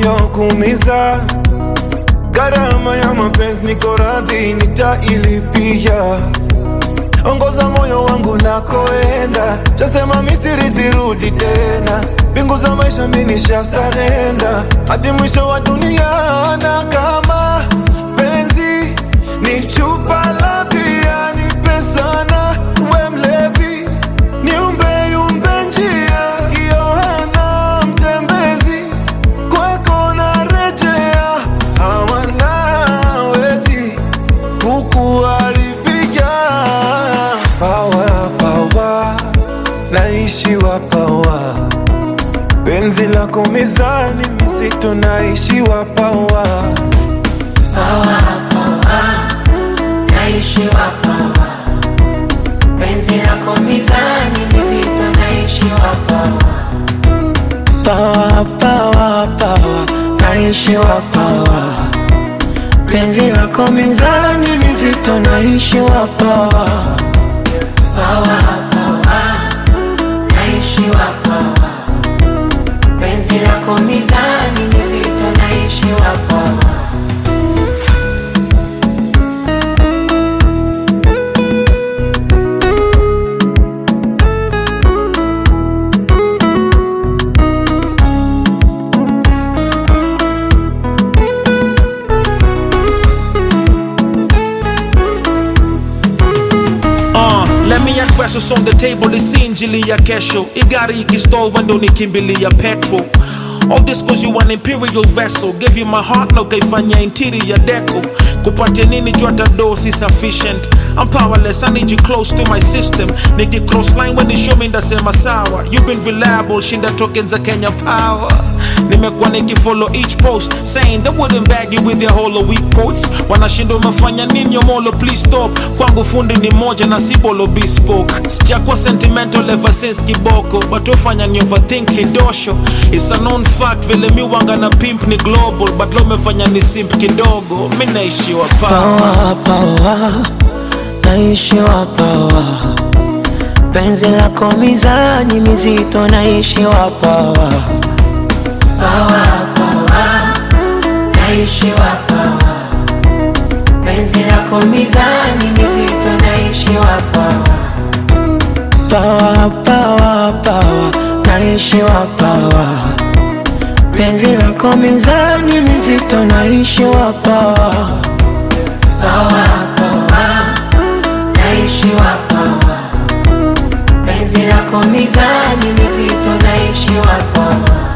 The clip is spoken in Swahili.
yaliyokuumiza. Gharama ya mapenzi niko radhi nitailipia. Ongoza moyo wangu nakoenda, tasema Misri sirudi tena. Mbingu za maisha mimi nishasarenda, hadi mwisho wa dunia. Na kama penzi ni chupa la bia, nipe sana, we mlevi niumbe yumbe njia, Yohana mtembezi kwako narejea, hawanawezi kukuharibia. Pawa pawa, naishiwa pawa, penzi lako mizani mizito, naishiwa pawa naishiwa pawa, penzi lako mizani mizito, naishiwa pawa, Pawa, pawa, pawa, naishiwa pawa. Penzi lako mizani mizito, naishiwa pawa. pawa, pawa, naishiwa pawa, penzi lako mizani mizito, naishiwa pawa. Uh, let me address what's on the table isi injili ya kesho igari ikistall wendo nikimbilia petrol All this cause you an imperial vessel Gave you my heart na ukaifanya interior deco kupatia nini juu hata do si sufficient I'm powerless, I need you close to my system Niki cross line when you show me ndasema sawa You've been reliable, shinda tokens za Kenya power Nimekuwa nikifollow each post Saying they wouldn't bag you with their hollow weak quotes Wanashinda umefanya nini yomolo please stop Kwangu fundi ni moja na si bolo bespoke Sijakuwa sentimental ever since kiboko But ufanya ni overthink kidosho It's a known fact vile mi wanga na pimp ni global But lo umefanya ni simp kidogo Mi naishiwa pa Pawa, pawa, naishiwa pawa. Penzi lako mizani mizito, naishiwa pawa. Pawa, pawa, naishiwa pawa, penzi lako mizani mizito, naishiwa pawa. Pawa, pawa, pawa, naishiwa pawa. Penzi lako mizani mizito, naishiwa pawa. Pawa, pawa, naishiwa pawa, penzi lako mizani mizito, naishiwa pawa.